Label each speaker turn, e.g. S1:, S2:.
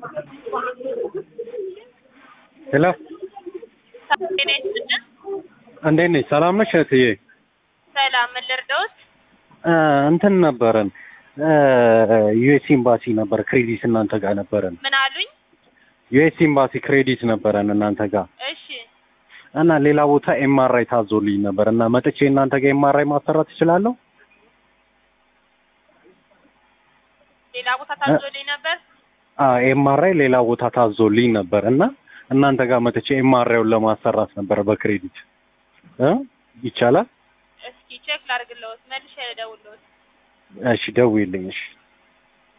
S1: ሄሎ
S2: ጤና ይስጥልን።
S1: እንዴት ነሽ? ሰላም ነሽ እህትዬ?
S2: ሰላም ምን ልርዳዎት?
S1: እ እንትን ነበረን ዩኤስ ኤምባሲ ነበር ክሬዲት እናንተ ጋር ነበረን።
S2: ምን አሉኝ?
S1: ዩኤስ ኤምባሲ ክሬዲት ነበረን እናንተ ጋር
S2: እሺ
S1: እና ሌላ ቦታ ኤምአርአይ ታዞልኝ ነበር እና መጥቼ እናንተ ጋር ኤምአርአይ ማሰራት እችላለሁ?
S2: ሌላ ቦታ ታዞልኝ ነበር።
S1: አዎ ኤምአርአይ ሌላ ቦታ ታዞልኝ ነበር እና እናንተ ጋር መጥቼ ኤምአርአይውን ለማሰራት ነበር በክሬዲት እ ይቻላል?
S2: እስኪ ቼክ ላድርግልዎት፣ መልሼ ልደውልልዎት።
S1: እሺ ደውዪልኝ እሺ